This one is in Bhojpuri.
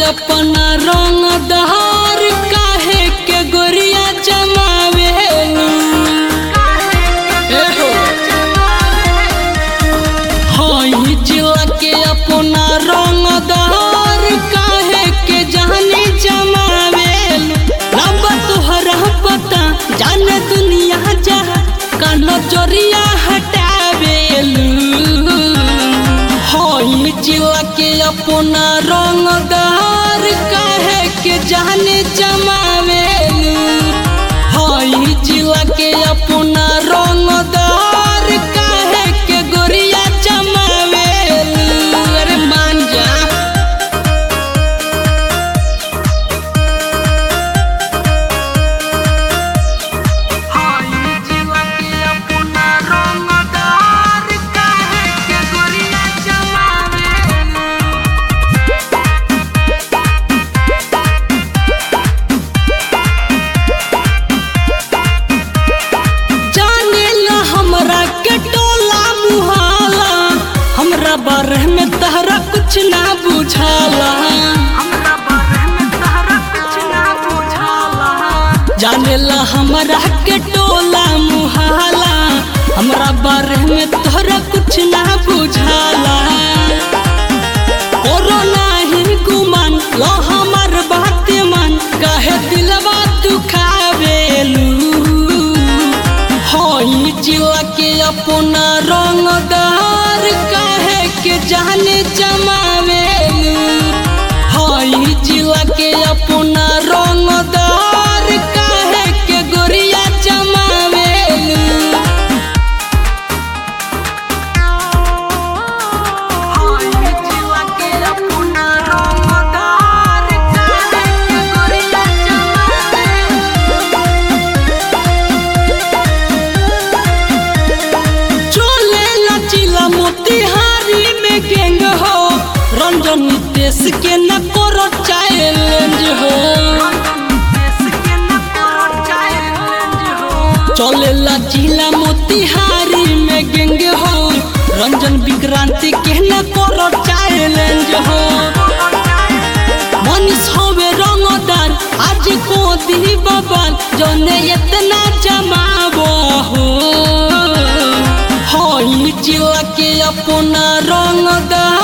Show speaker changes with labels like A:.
A: अपना रंग दहार काहे के गोरिया जमावेलू एहो हई जिला के अपना रंग दहार काहे के जाने जमावेलू रब तोहरा पता जाने दुनिया जा कानो चोरिया हटावेलू हई जिला के अपना रंगदार काहे के जाने जमावेलू हई जिला के अपना रंगदार काहे के गोरिया जमावेलू अरे मान जा जाने ला हमरा के टोला मुहाला हमरा बारे में तहरा कुछ ना बुझाला जाने ला हमरा के टोला मुहाला हमरा बारे में तोहरा कुछ ना बुझाला कोरोना ही गुमान लो हमर बात मान काहे दिलवा दुखावेलू हई जिला के अपना रंगदार काहे के जाने जमावेलू हई जिला के अपना रंगदार काहे के गोरिया जमावेलू चले लचिला मोतिहारी में गैंग हो रंजन नितेश के न करो चैलेंज हो चले लचिला मोतिहारी में गैंग हो रंजन विक्रांति के न करो चैलेंज हो मनीष होवे रंगदार आज को दी बबाल जने इतना जमाबो हो हई जिला के अपना रंगदार